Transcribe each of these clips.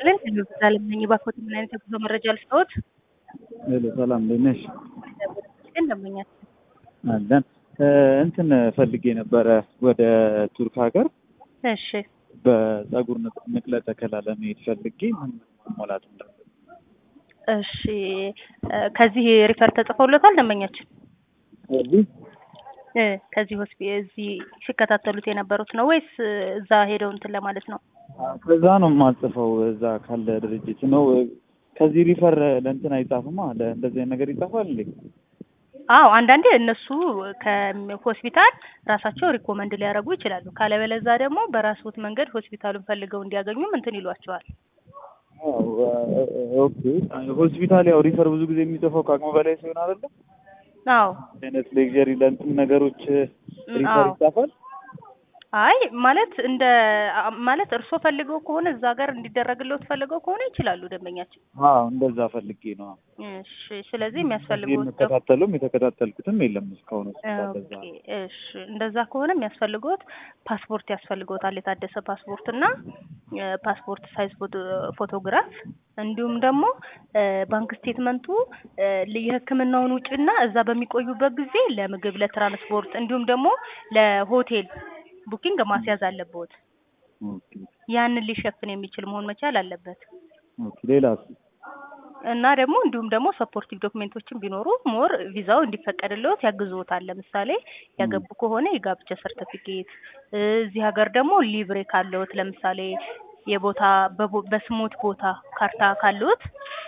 ይስጥልን። ሄሎ ዘላለም ነኝ። እባክዎት ምን አይነት የጉዞ መረጃ ልስጥዎት? ሄሎ ሰላም እንዴት ነሽ? ግን ደንበኛችን አለን እንትን ፈልጌ ነበረ ወደ ቱርክ ሀገር እሺ በጸጉር ንቅ- ንቅለ ተከላ ለመሄድ ፈልጌ ምን መሞላት እንዳለብኝ እሺ እ ከዚህ ሪፈር ተጽፎሎታል ደንበኛችን ስለዚህ እ ከዚህ ሆስፒ እዚህ ሲከታተሉት የነበሩት ነው ወይስ እ እዛ ሄደው እንትን ለማለት ነው? ከዛ ነው የማጽፈው እዛ ካለ ድርጅት ነው ከዚህ ሪፈር ለእንትን አይጻፍማ ለእንደዚህ አይነት ነገር ይጻፋል እንዴ አዎ አንዳንዴ እነሱ ከሆስፒታል ራሳቸው ሪኮመንድ ሊያደርጉ ይችላሉ። ካለበለዛ ደግሞ በራስዎት መንገድ ሆስፒታሉን ፈልገው እንዲያገኙም እንትን ይሏቸዋል። አዎ ኦኬ ሆስፒታል ያው ሪፈር ብዙ ጊዜ የሚጽፈው ከአቅሙ በላይ ሲሆን አይደለ አዎ አይነት ሌክዠሪ ለእንትን ነገሮች ሪፈር አዎ። ይጻፋል አይ ማለት እንደ አ- ማለት እርስዎ ፈልገው ከሆነ እዛ ጋር እንዲደረግልዎት ፈልገው ከሆነ ይችላሉ ደንበኛችን። አዎ እንደዛ ፈልጌ ነው እሺ ስለዚህ ከዚህ የሚያስፈልጉት የምከታተሉም የተከታተልኩትም የለም እስካሁን ሆስፒታል ለዛ ኦኬ እሺ እንደዛ ከሆነ የሚያስፈልገውት ፓስፖርት ያስፈልገውታል የታደሰ ፓስፖርት እና እ ፓስፖርት ሳይዝ ፎቶ ፎቶግራፍ እንዲሁም ደግሞ እ ባንክ ስቴትመንቱ እ ል- የሕክምናውን ውጪና እዛ በሚቆዩበት ጊዜ ለምግብ፣ ለትራንስፖርት እንዲሁም ደግሞ ለሆቴል ቡኪንግ ማስያዝ አለብዎት። ኦኬ ያንን ሊሸፍን የሚችል መሆን መቻል አለበት። ኦኬ ሌላስ እና ደግሞ እንዲሁም ደግሞ ሰፖርቲቭ ዶክሜንቶችን ቢኖሩ ሞር ቪዛው እንዲፈቀድልዎት ያግዝዎታል። ለምሳሌ ያገቡ ከሆነ የጋብቻ ሰርተፊኬት፣ እዚህ ሀገር ደግሞ ሊብሬ ካለዎት ለምሳሌ የቦታ በቦ- በስሞት ቦታ ካርታ ካለዎት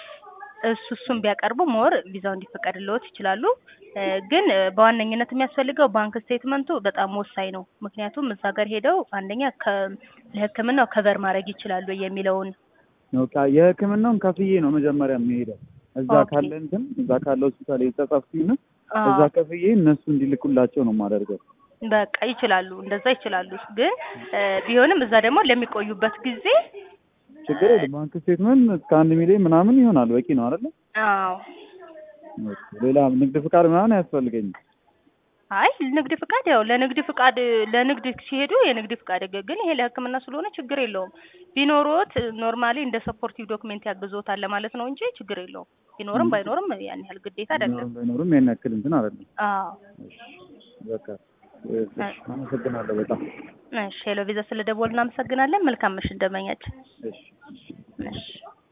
እሱ እሱን ቢያቀርቡ ሞር ቪዛው እንዲፈቀድልዎት ይችላሉ። እ ግን እ በዋነኝነት የሚያስፈልገው ባንክ ስቴትመንቱ በጣም ወሳኝ ነው። ምክንያቱም እዛ ጋር ሄደው አንደኛ ከ ለሕክምናው ከቨር ማድረግ ይችላሉ የሚለውን ኦኬ የህክምናውን ከፍዬ ነው መጀመሪያ የሚሄደው እዛ ኦኬ። ካለ እንትን እዛ ካለ ሆስፒታል የተጻፍኩኝ ነው አዎ። እዛ ከፍዬ እነሱ እንዲልኩላቸው ነው የማደርገው በቃ ይችላሉ፣ እንደዛ ይችላሉ። ግን እ ቢሆንም እዛ ደግሞ ለሚቆዩበት ጊዜ ችግር የለም ባንክ ስቴትመንት እስከ አንድ ሚሊዮን ምናምን ይሆናል በቂ ነው አይደለ አዎ ኦኬ ሌላ ንግድ ፍቃድ ምናምን አያስፈልገኝም አይ ንግድ ፍቃድ ያው ለንግድ ፍቃድ ለንግድ ሲሄዱ የንግድ ፍቃድ ግ- ግን ይሄ ለሕክምና ስለሆነ ችግር የለውም። ቢኖሮት ኖርማሊ እንደ ሰፖርቲቭ ዶክሜንት ያግዞታል ለማለት ነው እንጂ ችግር የለውም። ቢኖርም ባይኖርም ያን ያህል ግዴታ አይደለም። ቢኖርም ባይኖርም ያን ያክል እንትን አይደለም አዎ በቃ እሺ፣ አመሰግናለሁ በጣም እሺ ሄሎ ቪዛ ስለደወሉ እናመሰግናለን። መልካም ምሽት ደንበኛችን። እሺ እሺ